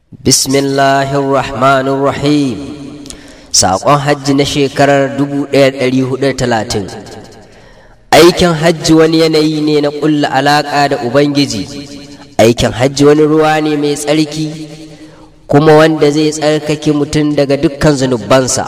Bismillahirrahmanirrahim Saƙon hajji na shekarar 1430 Aikin hajji wani yanayi ne na ƙulla alaƙa da Ubangiji Aikin hajji wani ruwa ne mai tsarki kuma wanda zai tsarkake mutum daga dukkan zunubansa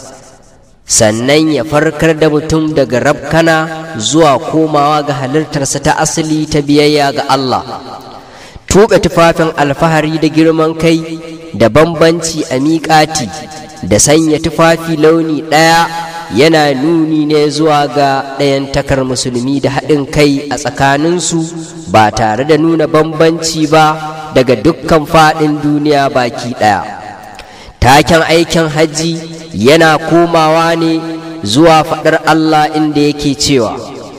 sannan ya farkar da mutum daga rabkana zuwa komawa ga halittarsa ta asali ta biyayya ga Allah tuɓe tufafin alfahari da girman kai da bambanci a miƙati da sanya tufafi launi ɗaya yana nuni ne zuwa ga ɗayan takar musulmi da haɗin kai a tsakaninsu ba tare da nuna bambanci ba daga dukkan faɗin duniya baki ɗaya taken aikin hajji yana komawa ne zuwa faɗar Allah inda yake cewa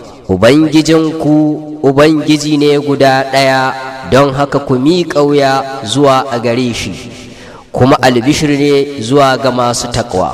Ubangijinku Ubangiji ne guda ɗaya don haka ku miƙa wuya zuwa a gare shi kuma albishir ne zuwa ga masu takwa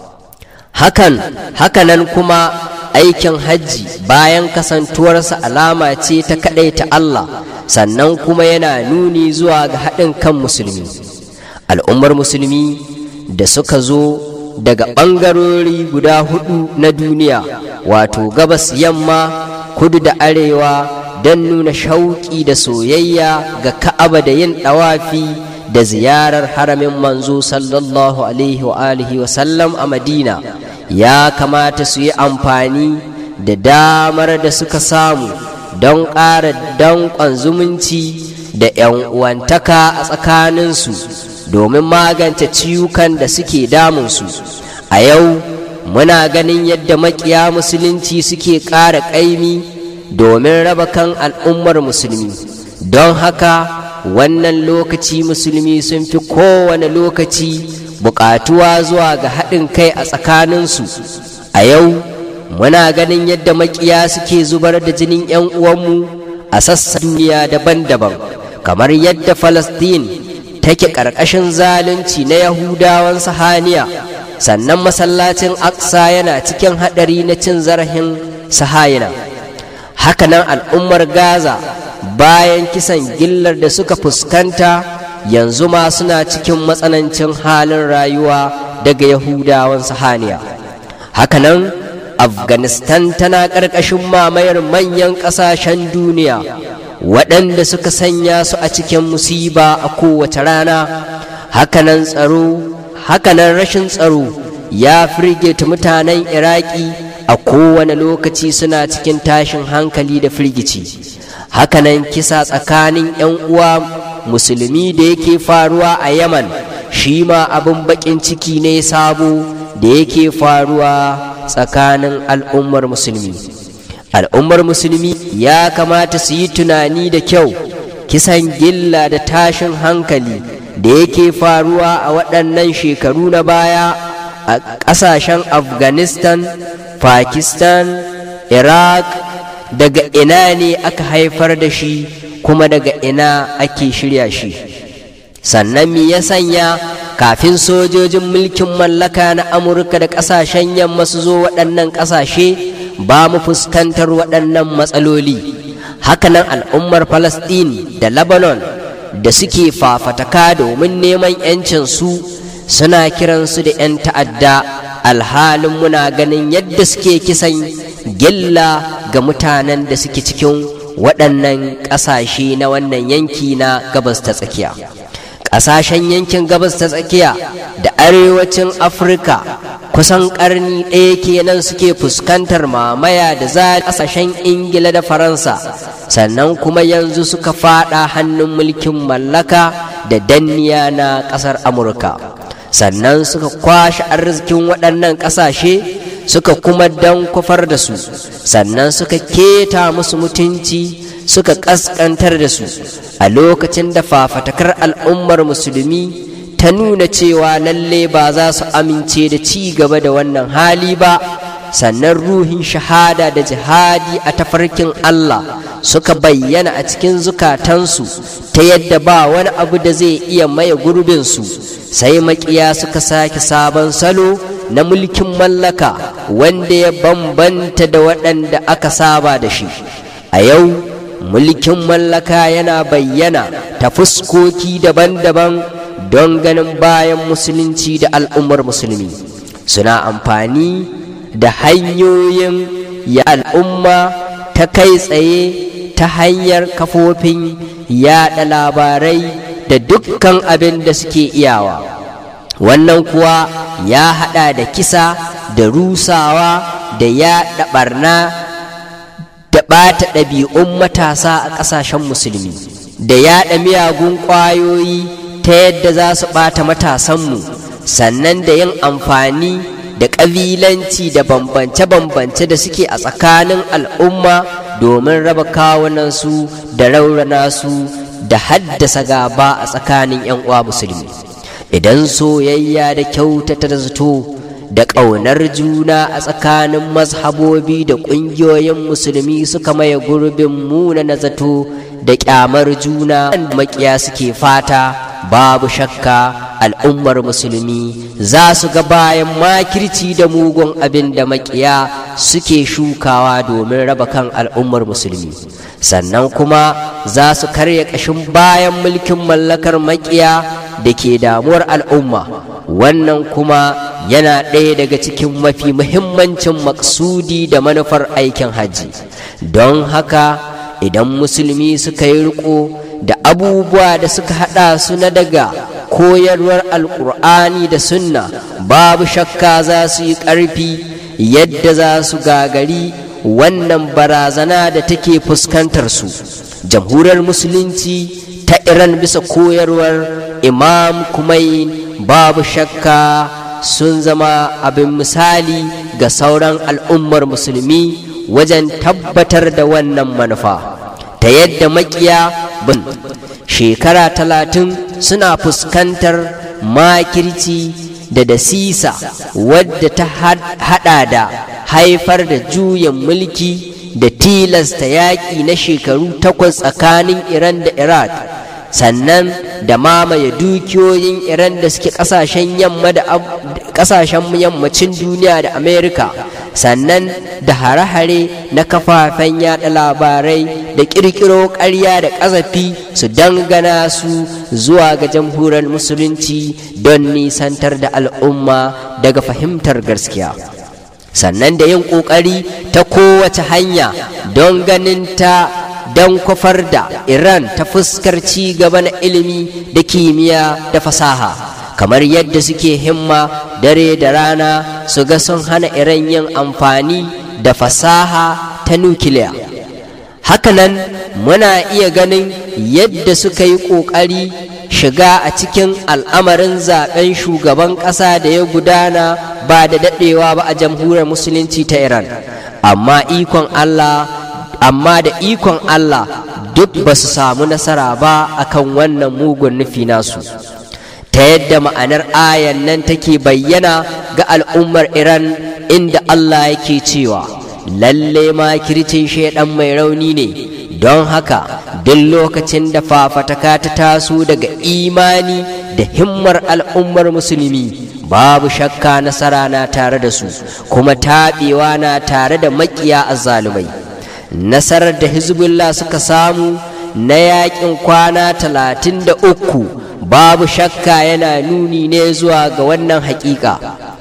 hakan hakanan kuma aikin hajji bayan kasantuwarsa alama ce ta kaɗaita Allah sannan kuma yana nuni zuwa ga haɗin kan musulmi al'ummar musulmi da suka zo daga ɓangarori guda hudu na duniya wato gabas yamma kudu da arewa don nuna shauƙi da soyayya ga ka'aba da yin ɗawafi da ziyarar haramin manzo sallallahu alaihi wa alihi wa sallam a madina ya kamata su yi amfani da damar da suka samu don ƙara danƙon zumunci da 'yan uwantaka a tsakaninsu domin magance ciwukan da suke damunsu a yau muna ganin yadda makiya musulunci suke ƙara ƙaimi domin raba kan al'ummar musulmi don haka wannan lokaci musulmi sun fi kowane lokaci buƙatuwa zuwa ga haɗin kai a tsakaninsu a yau muna ganin yadda makiya suke zubar da jinin 'yan uwanmu a sassan duniya daban-daban kamar yadda falastin take ƙarƙashin zalunci na yahudawan sahaniya sannan masallacin aksa yana cikin haɗari na cin zarafin sahayina hakanan al'ummar gaza bayan kisan gillar da suka fuskanta yanzu ma suna cikin matsanancin halin rayuwa daga yahudawan sahaniya hakanan afghanistan tana ƙarƙashin mamayar manyan ƙasashen duniya waɗanda suka sanya su a cikin musiba a kowace rana hakanan tsaro hakanan rashin tsaro ya firgita mutanen iraki a kowane lokaci suna cikin tashin hankali da firgici hakanan kisa tsakanin 'yan uwa musulmi da yake faruwa a yaman shi ma abin baƙin ciki ne sabo da yake faruwa tsakanin al'ummar musulmi al'ummar musulmi ya kamata su yi tunani da kyau kisan gilla da tashin hankali da yake faruwa a waɗannan shekaru na baya a ƙasashen afghanistan pakistan iraq daga ina ne aka haifar da shi kuma daga ina ake shirya shi sannan me ya sanya kafin sojojin mulkin mallaka na amurka da ƙasashen yamma su zo waɗannan ƙasashe ba mu fuskantar waɗannan matsaloli hakanan al'ummar Falasɗin da lebanon da suke fafataka domin neman 'yancin su suna kiransu da 'yan ta'adda alhalin muna ganin yadda suke kisan gilla ga mutanen da suke cikin waɗannan ƙasashe na wannan yanki na gabas ta tsakiya ƙasashen yankin gabas ta tsakiya da arewacin afirka kusan ƙarni ɗaya kenan suke fuskantar mamaya da za ƙasashen ingila da faransa sannan kuma yanzu suka faɗa hannun mulkin mallaka da danniya na ƙasar amurka sannan suka kwashe arzikin waɗannan ƙasashe suka kuma dan kwafar da su sannan suka keta musu mutunci suka ƙasƙantar da su a lokacin da fafatakar al'ummar musulmi ta nuna cewa lalle ba za su amince da ci gaba da wannan hali ba sannan ruhin shahada da jihadi a tafarkin Allah suka bayyana a cikin zukatansu ta yadda ba wani abu da zai iya maye gurbinsu sai makiya suka sake sabon salo na mulkin mallaka wanda ya bambanta da waɗanda aka saba da shi a yau mulkin mallaka yana bayyana ta fuskoki daban-daban don ganin bayan musulunci da al'ummar musulmi suna amfani da hanyoyin ya al'umma ta kai tsaye ta hanyar kafofin yaɗa labarai da dukkan abin da suke iyawa wannan kuwa ya haɗa da kisa da rusawa da yaɗa ɓarna da ɓata ɗabi'un matasa a ƙasashen musulmi da yaɗa miyagun ƙwayoyi ta yadda za su ɓata matasanmu sannan da yin amfani da ƙabilanci da bambance-bambance da suke a tsakanin al'umma domin raba kawunansu da raurana su da haddasa gaba a tsakanin 'yan uwa musulmi idan soyayya da kyautata da zato da ƙaunar juna a tsakanin mazhabobi da ƙungiyoyin musulmi suka maye gurbin muna na zato da ƙyamar juna da makiya suke fata babu shakka al'ummar musulmi za su ga bayan makirci da mugun abin da makiya suke shukawa domin raba kan al'ummar musulmi sannan kuma za su karya ƙashin bayan mulkin mallakar makiya da ke damuwar al'umma wannan kuma yana ɗaya daga cikin mafi muhimmancin maksudi da manufar aikin hajji don haka idan musulmi suka yi riko da abubuwa da suka haɗa su na daga koyarwar alkur'ani da sunna babu shakka za su yi ƙarfi yadda za su gagari wannan barazana da take fuskantar su jamhuriyar musulunci ta iran bisa koyarwar imam kumain babu shakka sun zama abin misali ga sauran al'ummar musulmi wajen tabbatar da wannan manufa ta yadda makiya bin shekara talatin suna fuskantar makirci da dasisa wadda ta hada da haifar da juyin mulki da tilasta yaƙi na shekaru takwas tsakanin iran da iraq sannan da mamaye dukiyoyin iran da suke kasashen yamma da kasashen yammacin duniya da amerika sannan da hare-hare na kafafen yada labarai da kirkiro ƙarya da ƙazafi su dangana su zuwa ga jamhuriyar musulunci don nisantar da al'umma daga fahimtar gaskiya sannan da yin ƙoƙari ta kowace hanya don ganin ta don kwafar da Iran ta fuskar ci gaba na ilimi da kimiyya da fasaha kamar yadda suke himma dare da rana su ga sun hana Iran yin amfani da fasaha ta nukiliya hakanan muna iya ganin yadda suka yi ƙoƙari shiga a cikin al'amarin zaben shugaban ƙasa da ya gudana ba da daɗewa ba a jamhuriyar musulunci ta Iran amma ikon Allah amma da ikon Allah duk ba su samu nasara ba akan wannan mugun nufi nasu ta yadda ma'anar ayan nan take bayyana ga al'ummar Iran inda Allah yake cewa lalle ma kircin shaidan mai rauni ne don haka duk lokacin da fafataka ta taso daga imani da himmar al'ummar musulmi babu shakka nasara na tare da su kuma taɓewa na tare da makiya azzalumai nasarar da hezbollah suka samu na yakin kwana talatin da uku babu shakka yana nuni ne zuwa ga wannan hakika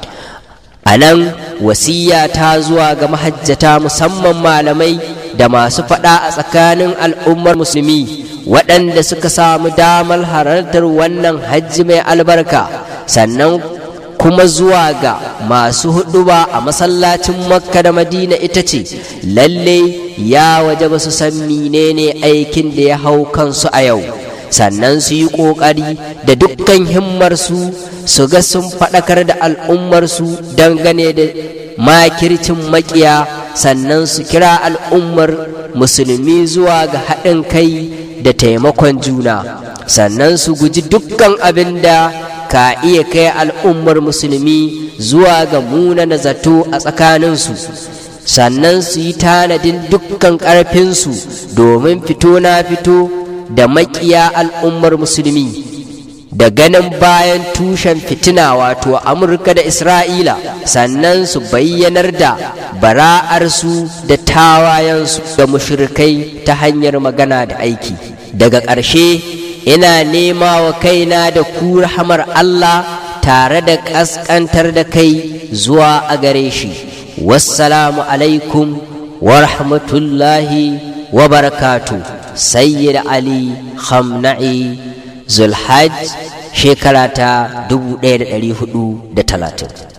a nan wasiya ta zuwa ga mahajjata musamman malamai da masu faɗa a tsakanin al'ummar musulmi waɗanda suka samu damar halartar wannan hajji mai albarka sannan kuma zuwa ga masu huduba a masallacin makka da madina ita ce lalle ya waje ba su san menene aikin da ya hau kansu a yau sannan su yi ƙoƙari da dukkan himmarsu su ga sun faɗakar da al'ummarsu dangane da makircin makiya sannan su kira al'ummar musulmi zuwa ga haɗin kai da taimakon juna sannan su guji dukkan abin da ka iya kai al'ummar musulmi zuwa ga munana zato a tsakaninsu sannan su yi tanadin dukkan ƙarfinsu domin fito na fito da makiya al'ummar musulmi da ganin bayan tushen fitina wato amurka da isra'ila sannan su bayyanar da bara'arsu da tawayensu da mushrikai ta hanyar magana da aiki daga ƙarshe ina nema wa kaina da ku rahamar Allah tare da ƙasƙantar da kai zuwa a gare shi wassalamu alaikum wa rahmatullahi wa barakatu sayyid ali khamna'i zulhaj shekara ta 1430